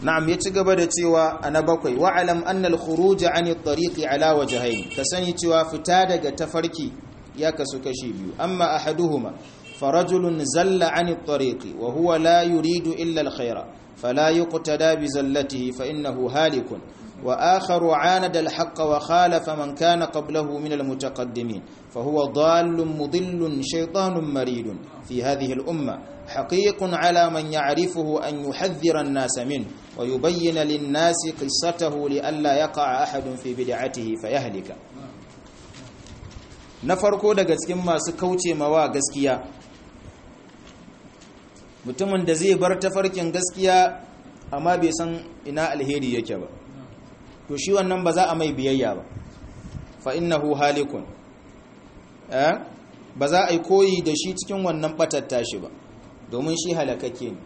na'am ya ci gaba da cewa ana bakwai wa'alam anna al-khuruj 'an at-tariqi ala wajhayn ka sani cewa fita daga tafarki ya kasu kashi biyu amma ahaduhuma farajulun zalla 'an at-tariqi wa huwa la yuridu illa al-khayra fala yuqtada bi zallatihi fa innahu halikun wa akharu 'anada al-haqq wa khalafa man kana qablahu min al-mutaqaddimin فهو ضال مضل شيطان مريد في هذه الأمة حقيق على من يعرفه أن يحذر الناس منه ويبين للناس قصته لئلا يقع أحد في بدعته فيهلك na farko daga cikin masu kauce mawa gaskiya mutumin da zai bar tafarkin gaskiya amma bai san ina alheri yake ba to shi wannan ba za a mai biyayya ba fa innahu halikun ba za a yi koyi da shi cikin wannan batatta shi ba domin shi halakakke ne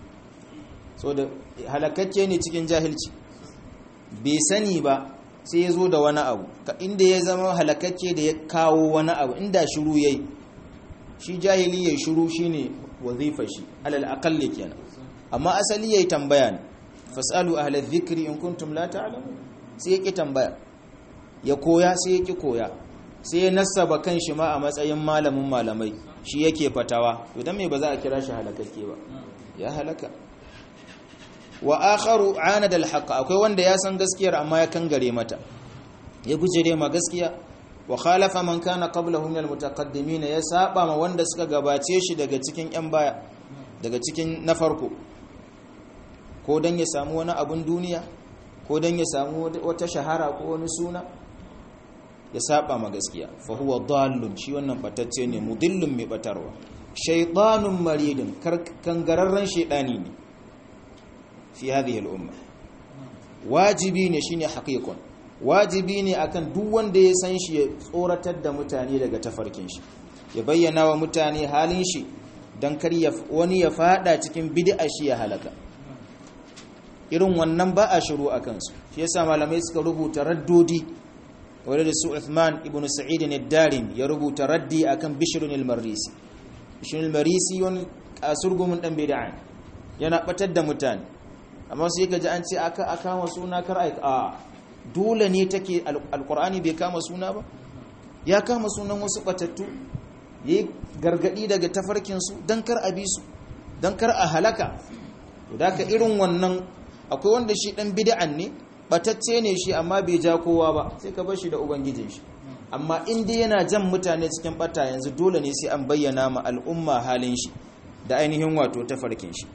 so da halakakke ne cikin jahilci bai sani ba sai ya zo da wani abu ka inda ya zama halakakke da ya kawo wani abu inda shiru ya yi shi jahili ya shiru shi ne wazifa shi alal akalli kenan amma asali ya yi tambaya ne fasalu ahalar zikiri in kuntum la ta'lamu sai ya ki tambaya ya koya sai ya ki koya sai ya nasaba kan shi ma a matsayin malamin malamai shi yake fatawa to dan me ba za a kira shi halakakke ba ya halaka wa akharu anada alhaq akwai wanda ya san gaskiyar amma ya kangare mata ya gujere ma gaskiya wa khalafa man kana qablahu min almutaqaddimin ya saba ma wanda suka gabace shi daga cikin yan baya daga cikin na farko ko dan ya samu wani abun duniya ko dan ya samu wata shahara ko wani suna ya saba ma gaskiya fa huwa dallun shi wannan batacce ne mudillun mai batarwa shaytanun maridun kangararren shaydani ne fi hadhihi al-umma wajibi ne shine haqiqon wajibi ne akan duk wanda ya san shi ya tsoratar da mutane daga tafarkin shi ya bayyana wa mutane halin shi dan kar wani ya fada cikin bid'a shi ya halaka irin wannan ba a shiru akan su shi yasa malamai suka rubuta raddodi wadda da su Uthman ibn Sa'id al-Darim ya rubuta raddi akan Bishr al-Marisi Bishr al-Marisi wani kasurgumin dan bid'a yana batar da mutane amma sai ka ji an ce aka kama suna kar ai a dole ne take alqur'ani bai kama suna ba ya kama sunan wasu batattu yayi gargadi daga tafarkin su dan kar a bi su dan kar a halaka to da irin wannan akwai wanda shi dan bid'an ne batacce ne shi amma bai ja kowa ba sai ka bar shi da ubangijin shi amma in dai yana jan mutane cikin bata yanzu dole ne sai an bayyana ma al'umma halin shi da ainihin wato tafarkin shi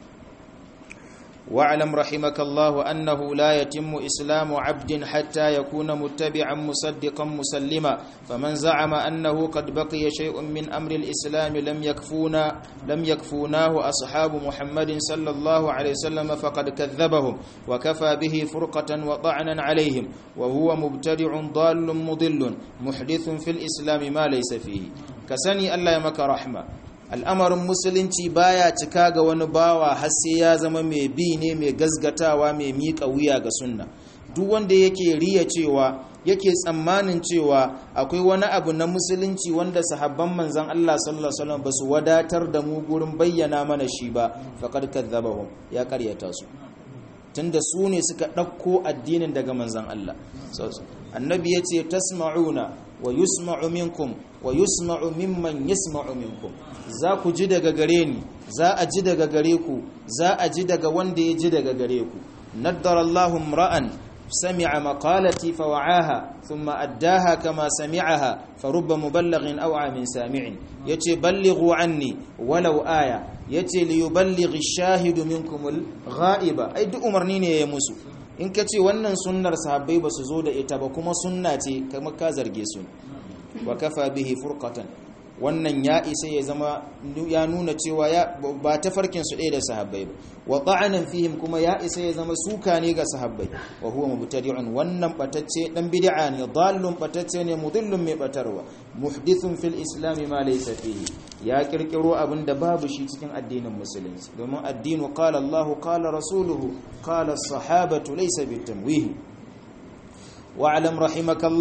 واعلم رحمك الله أنه لا يتم إسلام عبد حتى يكون متبعا مصدقا مسلما فمن زعم أنه قد بقي شيء من أمر الإسلام لم يكفونا لم يكفوناه أصحاب محمد صلى الله عليه وسلم فقد كذبهم وكفى به فرقة وطعنا عليهم وهو مبتدع ضال مضل محدث في الإسلام ما ليس فيه كسني الله يمك رحمه al'amarin musulunci baya cika ga wani bawa har sai ya zama mai bi ne mai gazgatawa mai miƙa wuya ga sunna duk wanda yake riya cewa yake tsammanin cewa akwai wani abu na musulunci wanda sahabban manzon Allah sallallahu alaihi wasallam basu wadatar da mu gurin bayyana mana shi ba faqad kadzabahum ya karyata su tunda su ne suka ɗauko addinin daga manzon Allah annabi yace tasma'una wa yusma'u minkum wa yusma'u mimman yasma'u minkum za ku ji daga gare ni za a ji daga gare ku za a ji daga wanda ya ji daga gare ku naddarallahu ra'an sami'a maqalati fa wa'aha thumma addaha kama sami'aha fa rubba muballighin aw min sami'in yace ballighu anni walau aya yace li yuballighi ash-shahidu minkum al-ghaiba ai duk umarni ne ya musu in ka ce wannan sunnar sahabbai ba su zo da ita ba kuma sunna ce kamar ka zarge su wa kafa bihi furqatan wannan ya isa ya zama ya nuna cewa ya ba ta farkin su ɗaya da sahabbai ba wa ta'anan fihim kuma ya isa ya zama suka ne ga sahabbai wa huwa mubtadi'un wannan batacce dan bid'a ne dallun batacce ne mudillun mai batarwa muhdithun fil islam ma laysa fihi ya kirkiro abin da babu shi cikin addinin musulunci domin addinu qala Allah qala rasuluhu qala as-sahabatu laysa bitamwih wa'lam rahimakallah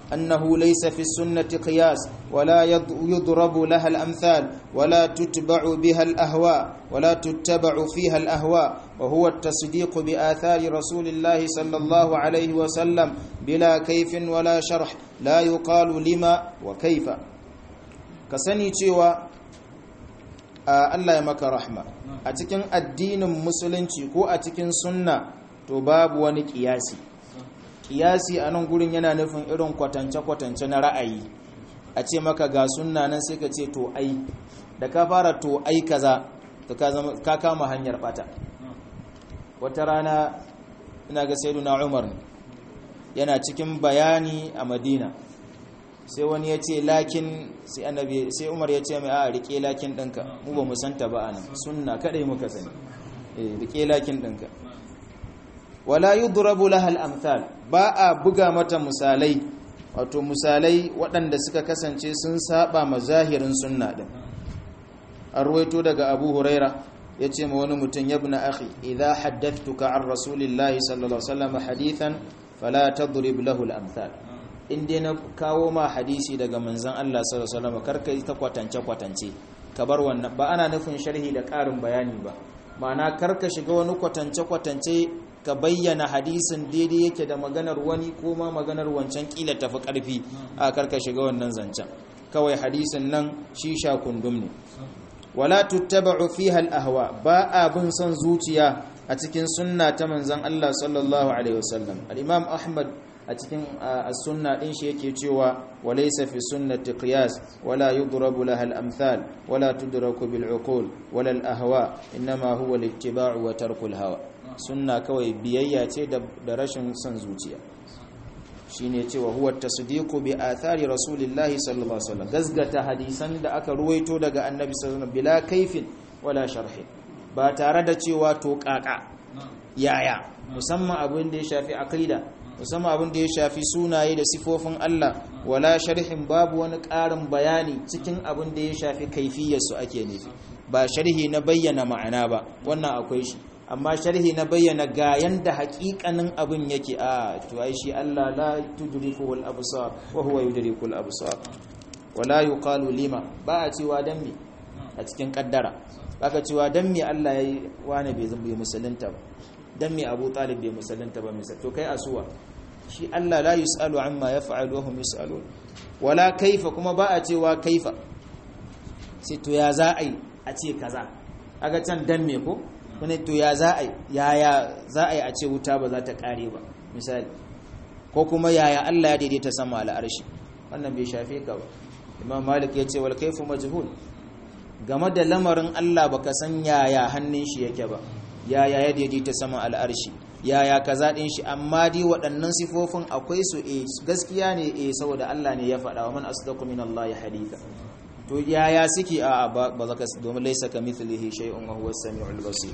أنه ليس في السنة قياس ولا يضرب لها الأمثال ولا تتبع بها الأهواء ولا تتبع فيها الأهواء وهو التصديق بآثار رسول الله صلى الله عليه وسلم بلا كيف ولا شرح لا يقال لما وكيف كسني cewa Allah ya maka rahma a cikin addinin musulunci ko a cikin sunna to babu wani kiyasi kiyasi a nan gurin yana nufin irin kwatance-kwatance na ra'ayi a ce maka ga sunna nan sai ka ce to ai da ka fara to ai kaza to ka kama hanyar bata wata rana ina ga sayyiduna umar yana cikin bayani a madina sai wani ya ce lakin sai annabi sai umar ya ce mai a rike lakin ɗinka mu ba mu santa ba anan sunna kadai muka sani eh rike lakin ɗinka wala yudrabu laha al-amthal ba a buga mata misalai wato misalai waɗanda suka kasance sun saba mazahirin sunna din an ruwaito daga abu huraira ya ce ma wani mutum ya bina akhi idha haddathtuka an rasulillahi sallallahu alaihi wasallam hadithan fala tadrib lahu al-amthal in dai na kawo ma hadisi daga manzon Allah sallallahu alaihi wasallam karka ta kwatance kwatance ka bar wannan ba ana nufin sharhi da ƙarin bayani ba ma'ana karka shiga wani kwatance kwatance ka bayyana hadisin daidai yake da maganar wani ko ma maganar wancan kila tafi karfi a karka shiga wannan zancen kawai hadisin nan shi sha kundum ne wala tuttaba'u fiha al-ahwa ba abin son zuciya a cikin sunna ta manzon Allah sallallahu alaihi wasallam al-imam ahmad a cikin as-sunna din shi yake cewa walaysa fi sunnati qiyas wala yudrabu laha al-amthal wala tudraku bil uqul wala al-ahwa inma huwa al-ittiba'u wa tarku al-hawa sunna kawai biyayya ce da rashin son zuciya shine cewa huwa tasdiqu bi athari rasulillahi sallallahu alaihi wasallam gazgata hadisan da aka ruwaito daga annabi sallallahu alaihi wasallam bila kaifin wala sharhi ba tare da cewa to kaka yaya musamman abin da ya shafi aqida musamman abin da ya shafi sunaye da sifofin Allah wala sharhin babu wani ƙarin bayani cikin abin da ya shafi kaifiyar su ake nufi ba sharhi na bayyana ma'ana ba wannan akwai shi amma sharhi na bayyana ga yanda hakikanin abin yake a to ai shi Allah la tudriku al absar wa huwa yudriku al absar wala yuqalu lima ba a cewa dan me a cikin kaddara baka cewa dan me Allah yayi wani bai zama musulunta ba dan me Abu Talib bai musulunta ba misal to kai asuwa shi Allah la yusalu amma yaf'alu wa hum yusalun wala kaifa kuma ba a cewa kaifa sai to ya za a yi a ce kaza aga can dan me ko wani to ya za a yaya za a yi a ce wuta ba za ta kare ba misali ko kuma yaya Allah ya daidaita sama al'arshi wannan bai shafe ka ba imam malik ya ce wal kaifu majhul game da lamarin Allah baka san yaya hannun shi yake ba yaya ya daidaita sama al'arshi yaya kaza din shi amma dai waɗannan sifofin akwai su eh gaskiya ne eh saboda Allah ne ya faɗa wa man asdaqu min Allah haditha to yaya suke a ba za ka domin laisa ka mithlihi shay'un wa huwa as-sami'ul basir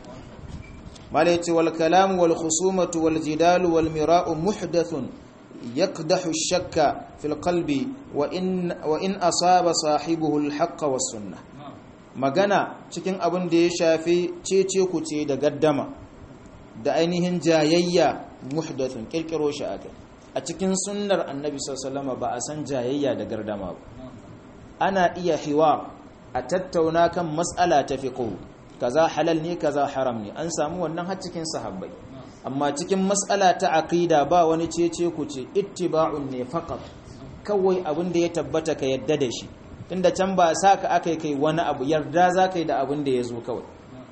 mala yace wal kalam wal khusumatu wal jidal wal mira'u muhdathun yakdahu ash-shakka fil qalbi wa in wa in asaba sahibuhu al-haqq was sunnah magana cikin abin da ya shafi cece kuce da gaddama da ainihin jayayya muhdathun kirkiro shi akai a cikin sunnar annabi sallallahu alaihi wasallam ba a san jayayya da gardama ba ana iya hiwa a tattauna kan matsala ta fiqh kaza halal ne kaza haram ne an samu wannan har cikin sahabbai amma cikin matsala ta aqida ba wani cece ku ce ittiba'un ne faqat kawai abin da ya tabbata ka yadda da shi tunda can ba saka akai kai wani abu yarda za kai da abin da ya zo kawai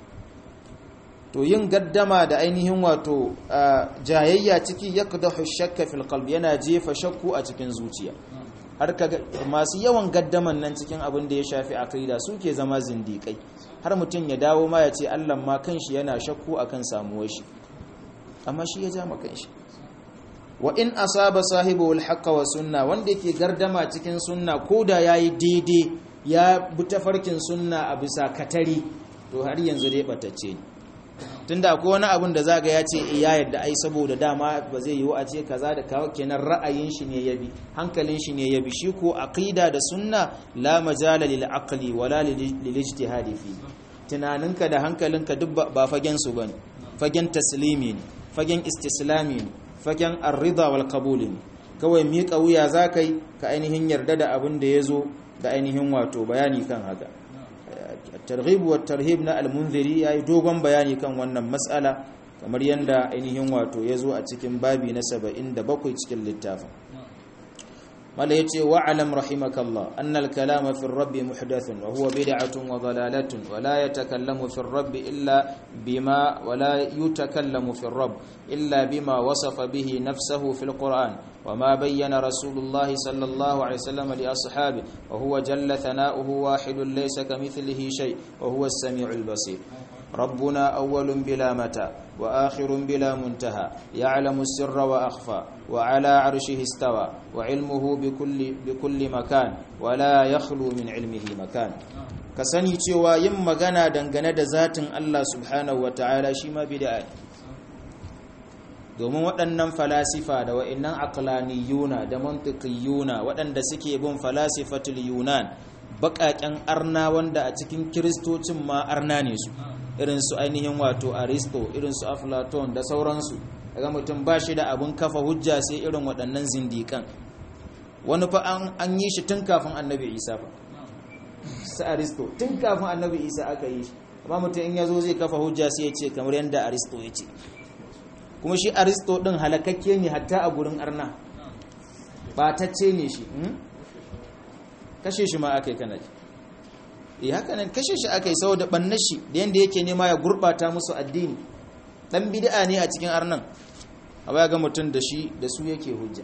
to yin gaddama da ainihin wato jayayya ciki yakdahu shakka fil qalbi yana jefa shakku a cikin zuciya har ka masu yawan gaddaman nan cikin abin da ya shafi aqida suke zama zindikai har mutum ya dawo ma ya ce Allah ma kanshi yana shakku akan samuwar shi amma shi ya ja ma kanshi wa in asaba sahibu al wa sunna wanda yake gardama cikin sunna koda yayi daidai ya bi tafarkin sunna a bisa katari to har yanzu dai batacce ne tunda akwai wani abun da zaga ya ce ya yadda ai saboda dama ba zai yiwu a ce kaza da kawo kenan ra'ayin shi ne yabi hankalin shi ne yabi shi ko aqida da sunna la majala lil aqli wala lil ijtihadi fi tunaninka da hankalinka duk ba fagen su bane fagen taslimi ne fagen istislami ne fagen ar-ridha wal qabul ne kawai miƙa wuya za ka yi ka ainihin yarda da abin da ya zo da ainihin wato bayani kan haka targhib wa tarhib na al-munziri yayi dogon bayani kan wannan mas'ala kamar yanda ainihin wato ya zo a cikin babi na 77 cikin littafin mala yace wa alam rahimakallah anna al-kalama fi ar-rabb muhdathun wa huwa bid'atun wa dalalatun wa la yatakallamu fi ar-rabb illa bima wa la yutakallamu fi ar-rabb illa bima wasafa bihi nafsuhu fi al-Qur'an wa ma bayyana Rasulullah sallallahu alaihi wasallam li ashabi wa huwa jalla thana'uhu wahidun laysa kamithlihi shay wa huwa as-sami'ul basir ربنا أول بلا متى وآخر بلا منتهى يعلم السر وأخفى وعلى عرشه استوى وعلمه بكل, بكل مكان ولا يخلو من علمه مكان kasani cewa yin magana dangane da zatin Allah subhanahu wa ta'ala shi ma bid'a domin waɗannan falasifa da wa'annan aqlaniyuna da mantiqiyuna waɗanda suke bin falasifatul yunan baƙaƙen arna wanda a cikin kiristocin ma arna ne su irin su ainihin wato aristo irin su aflaton da sauransu daga mutum ba shi da abin kafa hujja sai irin waɗannan zindikan wani fa an yi shi tun kafin annabi isa fa su aristo tun kafin annabi isa aka yi shi amma mutum in ya zo zai kafa hujja sai ya ce kamar yadda aristo ya ce kuma shi aristo ɗin halakakke ne hatta a gurin arna ɓatacce ne shi kashe shi ma aka yi kana ji eh haka nan kashe shi aka yi saboda bannar shi da yanda yake nema ya gurbata musu addini dan bid'a ne a cikin arnan amma ga mutum da shi da su yake hujja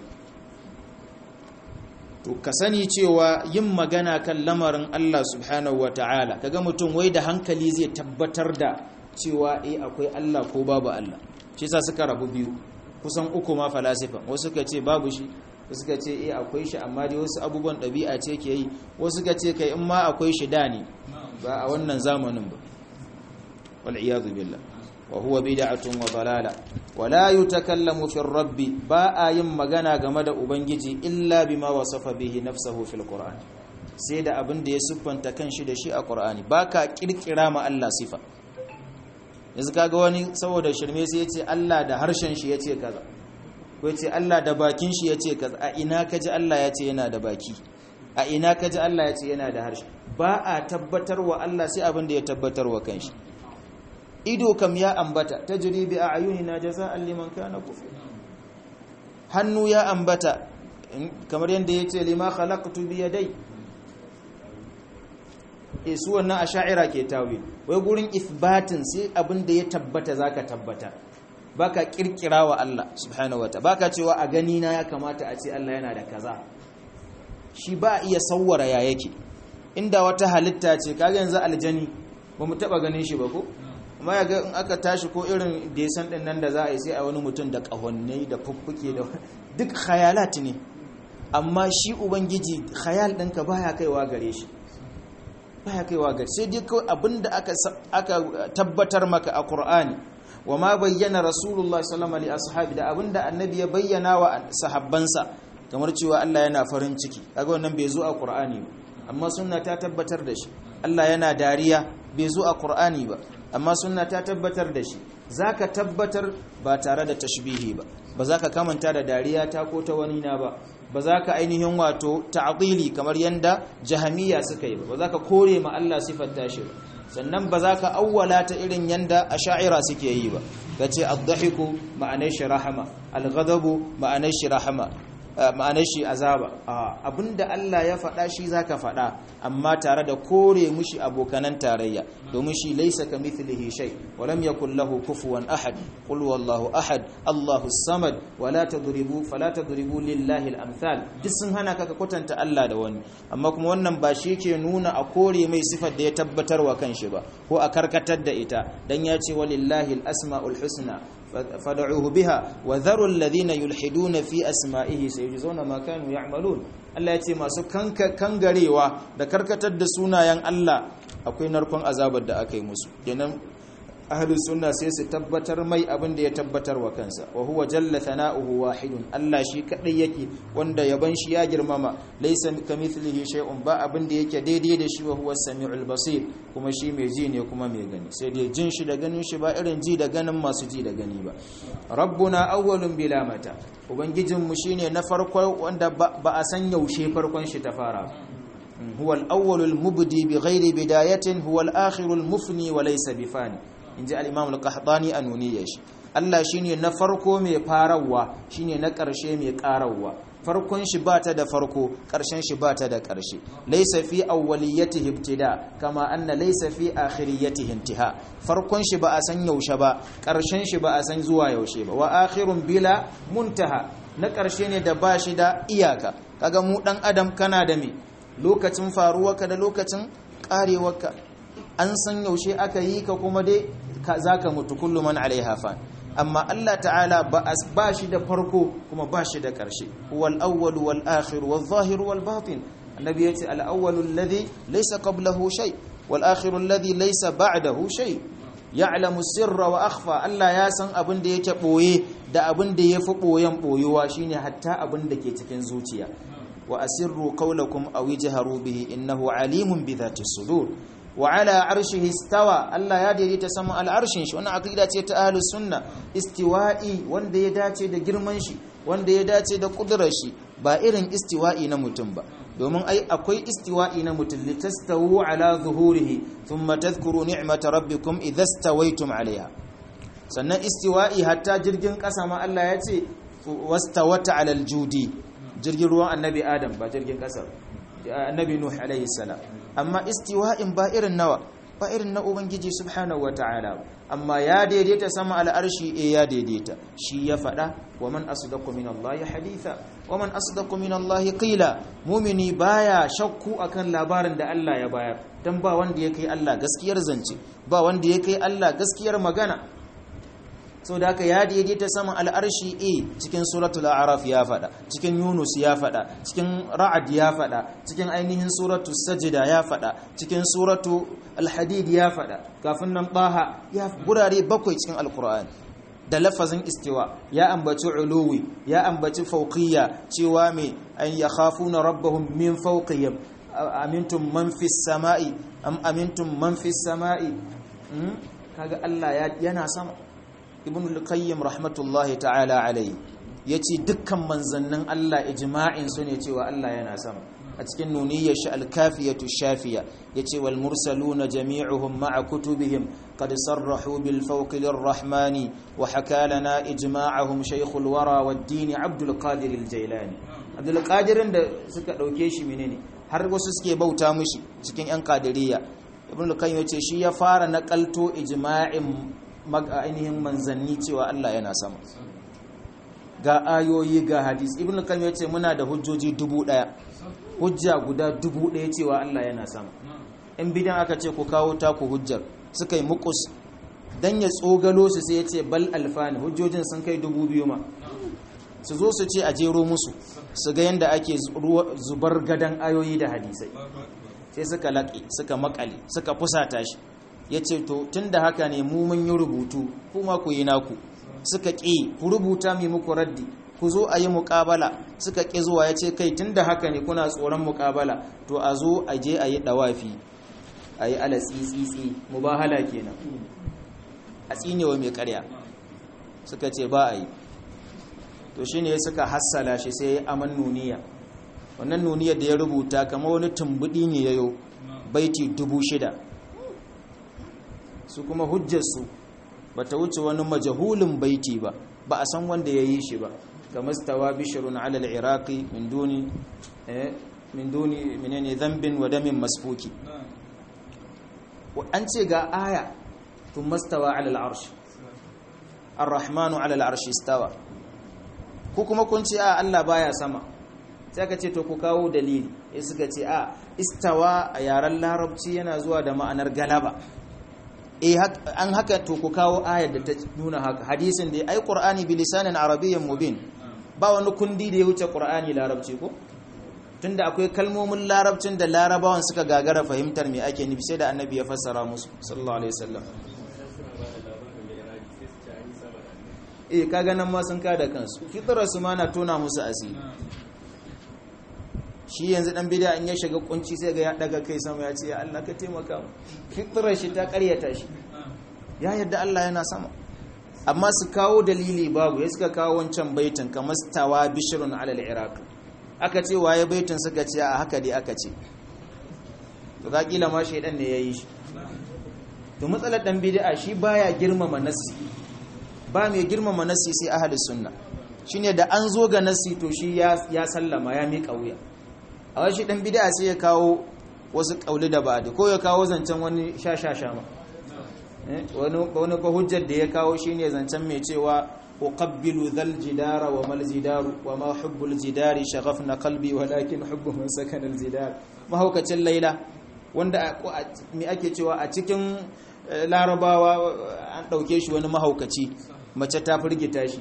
to ka sani cewa yin magana kan lamarin Allah subhanahu wataala kaga mutum wai da hankali zai tabbatar da cewa eh akwai Allah ko babu Allah shi yasa suka rabu biyu kusan uku ma falasifa wasu suka ce babu shi suka ce eh akwai shi amma dai wasu abubuwan ɗabi'a ce ke yi wasu suka ce kai in ma akwai shi da ne ba a wannan zamanin ba wal iyadu billah wa huwa bid'atun wa dalala wa la yutakallamu fi rabbi ba a yin magana game da ubangiji illa bima wasafa bihi nafsuhu fil qur'an sai da abin da ya siffanta kanshi da shi a qur'ani baka kirkira ma Allah sifa yanzu kaga wani saboda shirme sai ya ce Allah da harshen shi ya ce kaza ko ce Allah da bakin shi ya ce a ina ka ji Allah ya ce yana da baki a ina ka ji Allah ya ce yana da harshe ba a tabbatar wa Allah sai abin da ya tabbatar wa kanshi ido kam ya ambata ta jiri bi a ayuni na jaza'an liman kana kufur hannu ya ambata kamar yadda ya ce lima khalaqtu bi yadai e su wannan asha'ira ke tawil wai gurin ithbatin sai abin da ya tabbata zaka tabbata baka kirkira wa Allah subhanahu wata baka cewa a gani na ya kamata a ce Allah yana da kaza shi ba iya sawwara ya yake inda wata halitta ce kaga yanzu aljani ba mu taba ganin shi ba ko amma ya ga in aka tashi ko irin desan din nan da za a yi sai a wani mutum da kahonnai da fuffuke da duk khayalat ne amma shi ubangiji khayal ɗinka baya kaiwa gare shi baya kaiwa gare sai dai kawai abinda aka aka tabbatar maka a Qur'ani wa ma bayyana rasulullah sallallahu alaihi ashabi da abinda annabi ya bayyana wa sahabbansa kamar cewa Allah yana farin ciki kaga wannan bai zo a Qur'ani ba amma sunna ta tabbatar da shi Allah yana dariya bai zo a Qur'ani ba amma sunna ta tabbatar da shi zaka tabbatar ba tare da tashbihi ba ba za ka kamanta da dariya ta ko ta wani na ba ba za ka ainihin wato ta'dili kamar yanda jahamiya suka yi ba ba za ka kore ma Allah sifar tashi ba sannan ba za ka awwala ta irin yanda asha'ira suke yi ba kace ad-dahiku ma'anar shi rahama al-ghadabu ma'anar shi rahama ma'anar shi azaba abinda Allah ya faɗa shi zaka faɗa amma tare da kore mushi abokanan tarayya domin shi laysa kamithlihi shay wa lam yakul lahu kufuwan ahad qul wallahu ahad Allahu samad wa la tadribu fala tadribu lillahi al-amthal duk sun hana ka kwatanta Allah da wani amma kuma wannan ba shi yake nuna a kore mai sifar da ya tabbatar wa kanshi ba ko a karkatar da ita dan ya ce walillahi al-asmaul husna fad'uhu biha wa dharu alladhina yulhiduna fi asma'ihi sayujzauna ma kanu ya'malun Allah ya ce masu kangarewa da karkatar da sunayen Allah akwai narkon azabar da aka yi musu kenan ahlus sunna sai su tabbatar mai abin da ya tabbatar wa kansa wa huwa jalla thana'uhu wahidun Allah shi kadai yake wanda yaban shi ya girmama laysa kamithlihi shay'un ba abin da yake daidai da shi wa huwa samiul basir kuma shi mai ji ne kuma mai gani sai dai jin shi da ganin shi ba irin ji da ganin masu ji da gani ba rabbuna awwalun bila mata ubangijin mu shine na farko wanda ba a san yaushe farkon shi ta fara huwa al-awwalul mubdi bighairi bidayatin huwa al-akhirul mufni wa laysa bifani in ji al'imam al-qahdani a nuniya shi Allah shi ne na farko mai farawa shi ne na ƙarshe mai ƙarawa farkon shi ba ta da farko ƙarshen shi ba ta da ƙarshe laisa fi awwaliyati ibtida kama anna laisa fi akhiriyati intiha farkon shi ba a san yaushe ba ƙarshen shi ba a san zuwa yaushe ba wa akhirun bila muntaha na ƙarshe ne da ba shi da iyaka kaga mu dan adam kana da me lokacin faruwarka da lokacin ƙarewarka an san yaushe aka yi ka kuma dai za ka mutu kullu man alaiha fan amma Allah ta'ala ba shi da farko kuma ba shi da ƙarshe wal awwal wal akhir wal zahir wal batin annabi yace al awwal alladhi laysa qablahu shay wal akhir alladhi laysa ba'dahu shay ya'lamu sirra wa akhfa Allah ya san abin da yake boye da abin da yafi boyen boyuwa shine hatta abin da ke cikin zuciya wa asirru qawlakum aw ijharu bihi innahu alimun bi dhati sudur wa ala arshihi istawa Allah ya daidaita sama al'arshin shi wannan aqida ce ta ahlus sunna istiwa'i wanda ya dace da girman shi wanda ya dace da kudurar shi ba irin istiwa'i na mutum ba domin ai akwai istiwa'i na mutum litastawu ala zuhurihi thumma tadhkuru ni'mata rabbikum idha stawaytum alaiha sannan istiwa'i hatta jirgin kasa ma Allah ya ce wastawata ala aljudi jirgin ruwan annabi adam ba jirgin kasa annabi nuh alaihi salam amma istiwa'in ba irin nawa ba irin na ubangiji subhanahu wataala amma ya daidaita sama al'arshi eh ya daidaita shi ya fada wa man asdaqu min allahi haditha wa man asdaqu min allahi qila mumini baya shakku akan labarin da Allah ya bayar dan ba wanda ya kai Allah gaskiyar zance ba wanda ya kai Allah gaskiyar magana sau da haka ya daidaita saman al'arshi e cikin suratul araf ya fada cikin yunus ya fada cikin ra'ad ya fada cikin ainihin suratu sajida ya fada cikin suratu alhadid ya fada kafin nan baha ya gurare bakwai cikin alkur'ani da lafazin istiwa ya ambaci uluwi ya ambaci fauqiyya cewa mai an yakhafuna rabbahum min fawqihim amintum man fis sama'i am amintum man fis sama'i kaga Allah yana sama ibn al-qayyim rahmatullahi ta'ala alayhi yace dukkan manzannin Allah ijma'in su ne cewa Allah yana sama a cikin nuniyyar shi al-kafiyatu shafiya yace wal mursaluna jami'uhum ma'a kutubihim qad sarrahu bil fawqi lir-rahmani wa haka lana ijma'ahum shaykhul wara wad-din Abdul Qadir al-Jailani Abdul Qadir da suka dauke shi menene har wasu suke bauta mishi cikin yan qadiriyya ibn al-qayyim yace shi ya fara nakalto ijma'in ainihin manzanni cewa Allah yana sama ga ayoyi ga hadis ibn al ya ce muna da hujjoji dubu daya hujja guda dubu daya cewa Allah yana sama in bidan aka ce ku kawo taku hujjar suka yi mukus dan ya tsogalo su sai ya ce bal alfani hujjojin sun kai dubu biyu ma su zo su ce a jero musu su ga yadda ake zubar gadan ayoyi da hadisai sai suka laƙi suka makale suka fusata shi ya ce to tun da haka ne mu mun yi rubutu kuma ku yi naku suka ƙi ku rubuta mai muku raddi ku zo a yi muƙabala suka ƙi zuwa ya ce kai tun da haka ne kuna tsoron muƙabala to a zo a je a yi ɗawafi a yi ala tsitsitsi mubahala kenan a tsinewa mai ƙarya suka ce ba a yi to shi ne suka hassala shi sai ya aman nuniya wannan nuniyar da ya rubuta kama wani tumbuɗi ne ya yau baiti dubu shida su kuma hujjarsu ba ta wuce wani majahulin baiti ba ba a san wanda ya yi shi ba kamar stawa bishirun alal iraqi min duni min duni menene zambin wa damin masfuki an ce ga aya tun mastawa alal arshi ar-rahmanu alal arshi stawa ku kuma kun ce a Allah baya sama sai aka ce to ku kawo dalili sai suka ce a istawa a yaren larabci yana zuwa da ma'anar galaba eh an haka to ku kawo ayar da ta nuna haka hadisin da ai qur'ani bi lisanin arabiyyin mubin ba wani kundi da ya wuce qur'ani larabci ko tunda akwai kalmomin larabcin da larabawan suka gagara fahimtar me ake nufi sai da annabi ya fassara musu sallallahu alaihi wasallam eh kaga nan ma sun kada kansu fitrar su ma na tona musu asiri shi yanzu dan bid'a in ya shiga kunci sai ga ya daga kai sama ya ce ya Allah ka taimaka mu fitrar shi ta karyata shi ya yadda Allah yana sama amma su kawo dalili babu ya suka kawo wancan baitin kamar stawa bishrun alal iraq aka ce waye baitin suka ce a haka dai aka ce to ka kila ma shaidan ne yayi shi to matsalar dan bid'a shi baya girmama nassi ba mai girmama nassi sai ahli sunna shine da an zo ga nassi to shi ya ya sallama ya miƙa wuya a wani dan bid'a sai ya kawo wasu kauli da ba'di ko ya kawo zancen wani shashasha ma wani wani ko hujjar da ya kawo shine zancen mai cewa uqabbilu dhal jidara wa mal jidaru wa ma hubbul jidari shaghafna qalbi walakin hubbu man sakana al jidar mahaukacin laila wanda me ake cewa a cikin larabawa an ɗauke shi wani mahaukaci mace ta firgita shi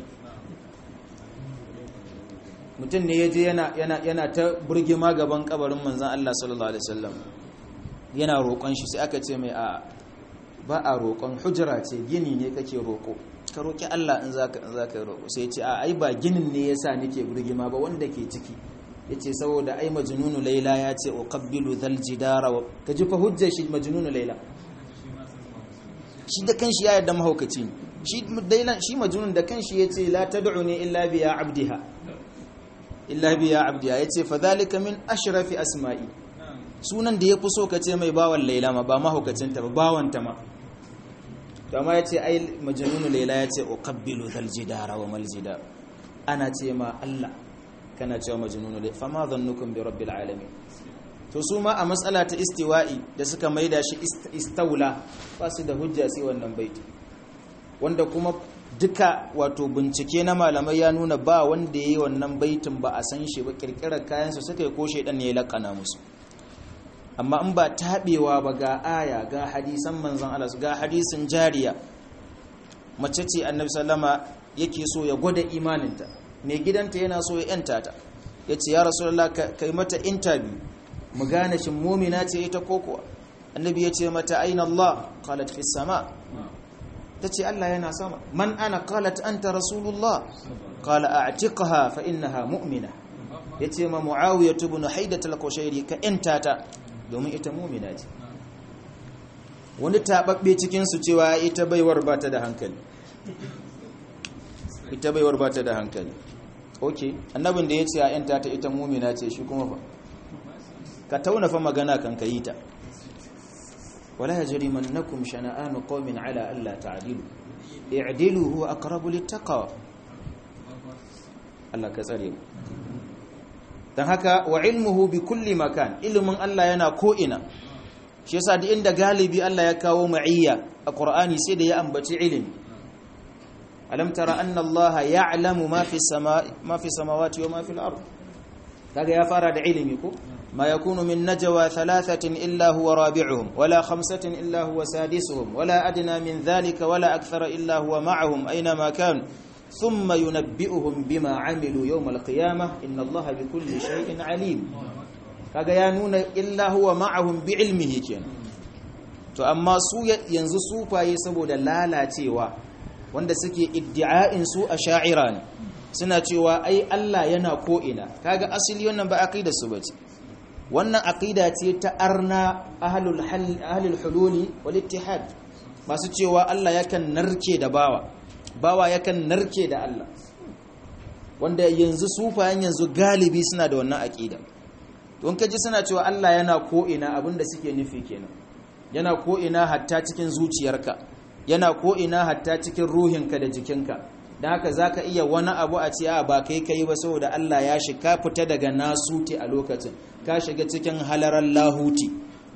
mutum ne ya je yana ta burgima gaban kabarin manzan Allah sallallahu Alaihi wasallam yana roƙon shi sai aka ce mai a ba a roƙon hujjara ce gini ne kake roƙo ka roƙi Allah in za ka yi roƙo sai ce a ai ba ginin ne ya sa nake burgima ba wanda ke ciki ya ce saboda ai majnunu laila ya ce uqabbilu dhal jidara ka ji fa hujjar shi majnunu laila shi da kanshi ya yarda mahaukaci ne shi dailan shi majnun da kanshi yace la tad'uni illa bi ya abdiha illa bi ya abdiha yace fa dhalika min ashrafi asma'i sunan da yafi so kace mai bawan laila ma ba mahaukacin ta ba bawan ta ma to amma yace ai majnun laila yace uqabbilu dhal jidara wa mal jidar ana ce ma Allah kana cewa majnun laila fa ma dhannukum bi rabbil alamin to su ma a matsala ta istiwa'i da suka maida shi istaula ba su da hujja sai wannan baiti wanda kuma duka wato bincike na malamai ya nuna ba wanda ya yi wannan baitin ba a san shi ba kirkirar kayansu suka yi ko shaidan ne ya lakana musu amma in ba taɓewa ba ga aya ga hadisan manzan Allah ga hadisin jariya mace ce annabi sallama yake so ya gwada imaninta mai gidanta yana so ya yanta ta ya ce ya rasulullah kai mata interview mu gane shin mumina ce ita ko kuwa annabi ya ce mata aina Allah qalat fi sama tace Allah yana sama man ana qalat anta rasulullah qala a'tiqha fa innaha mu'mina yace ma muawiyah ibn haidat al-qushairi ka intata domin ita mu'mina ce wani tababbe cikin su cewa ita baiwar ba ta da hankali ita baiwar ba ta da hankali okay annabin da yace a intata ita mu'mina ce shi kuma fa ka tauna fa magana kan ka yi ta wala yajrimannakum shana'anu qaumin ala alla ta'dilu i'dilu huwa aqrabu littaqwa Allah ka tsare mu dan haka wa ilmuhu bi kulli makan ilmin Allah yana ko ina shi yasa da inda galibi Allah ya kawo ma'iyya a Qur'ani sai da ya ambaci ilimi alam tara anna Allah ya'lamu ma fi samai ma fi samawati wa ma fil ard kaga ya fara da ilimi ko ما يكون من نجوى ثلاثة إلا هو رابعهم ولا خمسة إلا هو سادسهم ولا أدنى من ذلك ولا أكثر إلا هو معهم أينما كانوا ثم ينبئهم بما عملوا يوم القيامة إن الله بكل شيء عليم kaga ya nuna illa huwa ma'ahum bi ilmihi kenan to amma su yanzu sufaye saboda lalacewa wanda suke iddi'a'in su a sha'ira ne suna cewa ai Allah yana ko ina kaga asali wannan ba aqida su bace wannan aqida ce ta arna ahlul ahlul hululi wal ittihad masu cewa Allah yakan narke da bawa bawa yakan narke da Allah wanda yanzu sufayen yanzu galibi suna da wannan aqida don kaji suna cewa Allah yana ko ina abinda suke nufi kenan yana ko ina hatta cikin zuciyarka yana ko ina hatta cikin ruhinka da jikinka da haka za ka iya wani abu a ce a ba kai kai ba saboda Allah ya shi ka fita daga nasuti a lokacin ka shiga cikin halarar lahuti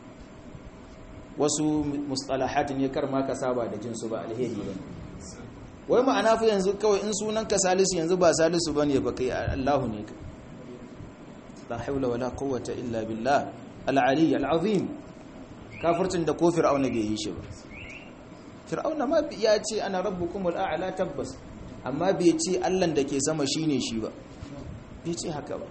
wasu mustalahat ne kar ma ka saba da jinsu ba alheri ba wai ma'ana fi yanzu kawai in sunan ka salisu yanzu ba salisu ba ne ba kai Allahu ne ka la haula wala quwwata illa billah al-ali al-azim kafircin da ko fir'auna bai yi shi ba fir'auna ma ya ce ana rabbukumul a'la tabbas amma bai ce allan da ke sama shine shi ba bai ce haka ba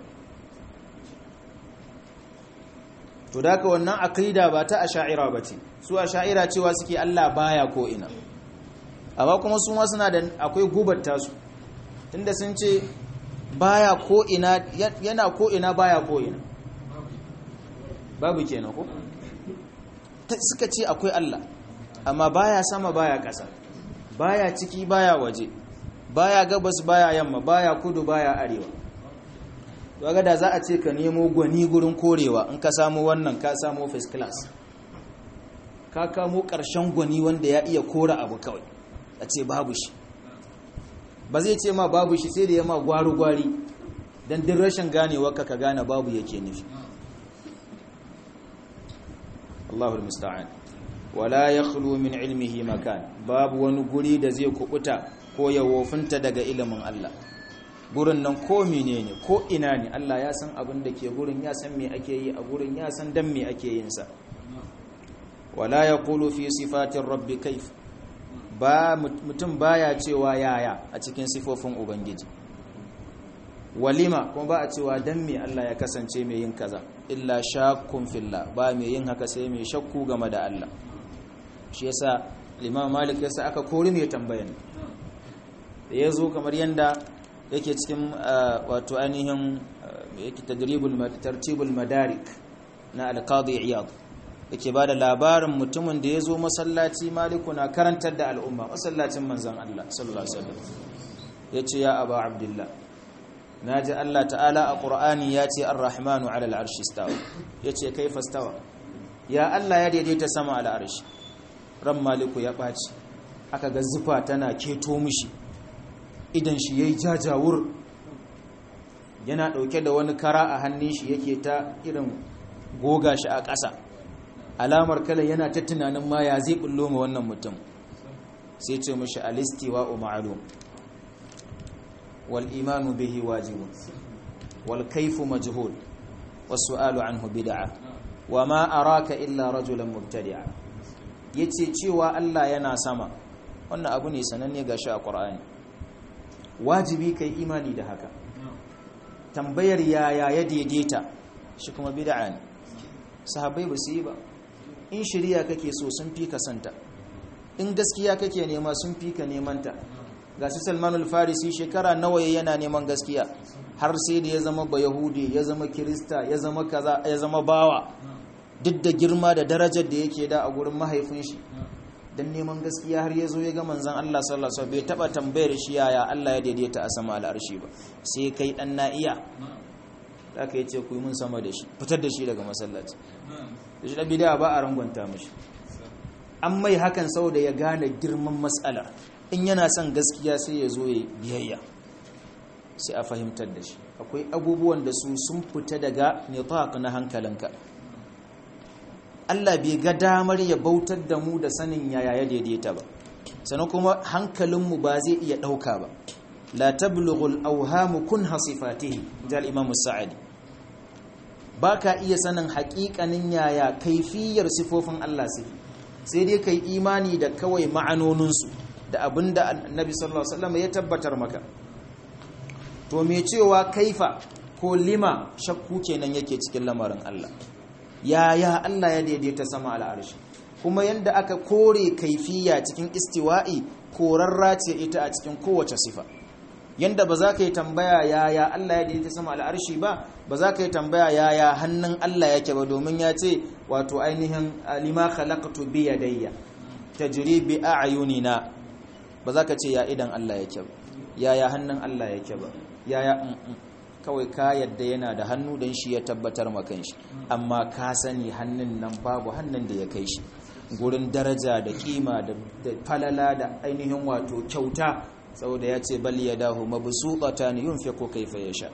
to daga wannan aqida ba ta asha'ira bace su asha'ira cewa suke Allah baya ko ina amma kuma su ma suna da akwai gubar tasu tunda sun ce baya ko ina yana ko ina baya ko ina babu kenan ko suka ce akwai Allah amma baya sama baya ƙasa baya ciki baya waje baya gabas baya yamma baya kudu baya arewa daga da za a ce ka nemo gwani gurin korewa in ka samu wannan ka samu first class ka kamo ƙarshen gwani wanda ya iya kora abu kawai a ce babu shi ba zai ce ma babu shi sai da ya ma gwari-gwari don din rashin ganewa ka ka gane babu yake nufi Allahul musta'an wala yakhlu min ilmihi makan babu wani guri da zai kubuta ko ya wofinta daga ilimin Allah gurin nan ko menene ko ina ne Allah ya san abin da ke gurin ya san me ake yi a gurin ya san dan me ake yin sa wala yaqulu fi sifatir rabbi kaif ba mutum baya cewa yaya a cikin sifofin ubangiji walima kuma ba a cewa dan me Allah ya kasance mai yin kaza illa shakkun fillah ba mai yin haka sai mai shakku game da Allah shi yasa Imam Malik yasa aka kori mai tambayan da yazo kamar yanda yake cikin wato ainihin yake tadribul tartibul madarik na al-qadi iyad yake bada labarin mutumin da yazo masallaci Maliku na karantar da al'umma masallacin manzon Allah sallallahu alaihi wasallam yace ya aba abdullah naji Allah ta'ala a Qur'ani yace ar-rahmanu 'ala al-'arshi istawa yace kaifa istawa ya Allah ya daidaita sama al-'arshi ran maliku ya ɓaci aka ga zufa tana keto mishi idan shi yayi jajawur yana ɗauke da wani kara a hannun shi yake ta irin goga shi a ƙasa alamar kala yana ta tunanin ma ya zai bullo ma wannan mutum sai ce mishi alistiwa ma'lum wal imanu bihi wajibun wal kayfu majhul was su'alu anhu bid'ah wa ma araka illa rajulan mubtadi'a yace cewa Allah yana sama wannan abu ne sananne gashi a Qur'ani wajibi kai imani da haka tambayar yaya ya daidaita shi kuma bid'a ne sahabbai ba su yi ba in shari'a kake so sun fi ka santa in gaskiya kake nema sun fi ka nemanta ga su Salmanul Farisi shekara nawa yana neman gaskiya har sai da ya zama ba Yahudi ya zama Kirista ya zama kaza ya zama bawa duk da girma da darajar da yake da a gurin mahaifin shi dan neman gaskiya har yazo ya ga manzon Allah sallallahu alaihi wasallam bai taba tambayar shi yaya Allah ya daidaita a sama al'arshi ba sai kai dan na iya aka yace ku yi mun sama da shi fitar da shi daga masallaci da shi da bid'a ba a rangwanta mishi an mai hakan saboda ya gane girman mas'alar in yana son gaskiya sai ya zo ya biyayya sai a fahimtar da shi akwai abubuwan da su sun fita daga nitaq na hankalinka Allah bai ga damar ya bautar da mu da sanin yaya ya daidaita ba sannan kuma hankalinmu ba zai iya ɗauka ba la tablughul awhamu kun hasifatihi jal imam sa'adi baka iya sanin haƙiƙanin yaya kaifiyar sifofin Allah sai sai dai kai imani da kawai ma'anoninsu da abinda annabi sallallahu alaihi wasallam ya tabbatar maka to me cewa kaifa ko lima shakku kenan yake cikin lamarin Allah yaya Allah ya daidaita sama al'arshi kuma yanda aka kore kaifiya cikin istiwa'i korarra ce ita a cikin kowace sifa yanda ba za ka yi tambaya yaya Allah ya daidaita sama al'arshi ba ba za ka yi tambaya yaya hannun Allah yake ba domin ya ce wato ainihin lima khalaqtu bi yadayya tajri bi a'yunina ba za ka ce ya idan Allah yake ba yaya hannun Allah yake ba yaya kawai ka yadda yana da hannu don shi ya tabbatar makan shi amma ka sani hannun nan babu hannun da ya kai shi gurin daraja da kima da falala da ainihin wato kyauta saboda ya ce bal ya dahu mabsuqata ni yunfiqu kayfa yasha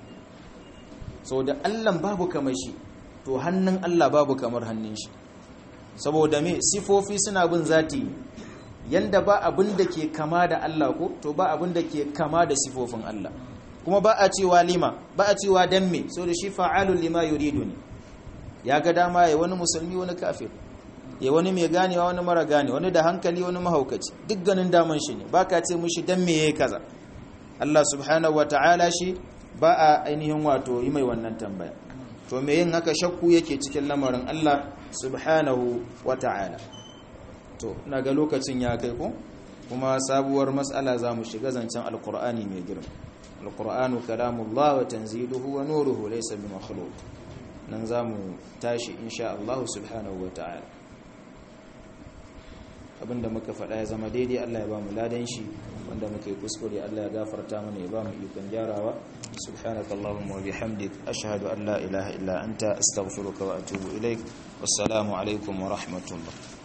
saboda Allah babu kamar shi to hannun Allah babu kamar hannun shi saboda me sifofi suna bin zati yanda ba abin da ke kama da Allah ko to ba abin da ke kama da sifofin Allah kuma ba a cewa lima ba a cewa dan me so da shi fa'alun lima yuridu ne ya ga dama ya wani musulmi wani kafir ya wani mai ganewa wani mara gane wani da hankali wani mahaukaci duk ganin daman shi ne baka ce mushi dan me yayi kaza Allah subhanahu wataala shi ba a ainihin wato yi mai wannan tambaya to me yin haka shakku yake cikin lamarin Allah subhanahu wataala to ina ga lokacin ya kai ko kuma sabuwar matsala za mu shiga zancen alkur'ani mai girma alkur'anu kalamullah wa tanziluhu wa nuruhu laysa bi makhluq nan za mu tashi insha Allah subhanahu wa ta'ala abinda muka faɗa ya zama daidai Allah ya ba mu ladan shi wanda muka yi kuskure Allah ya gafarta mana ya ba mu ikon gyarawa subhanakallahumma wa bihamdik ashhadu an la ilaha illa anta astaghfiruka wa atubu ilaik wassalamu alaikum wa rahmatullah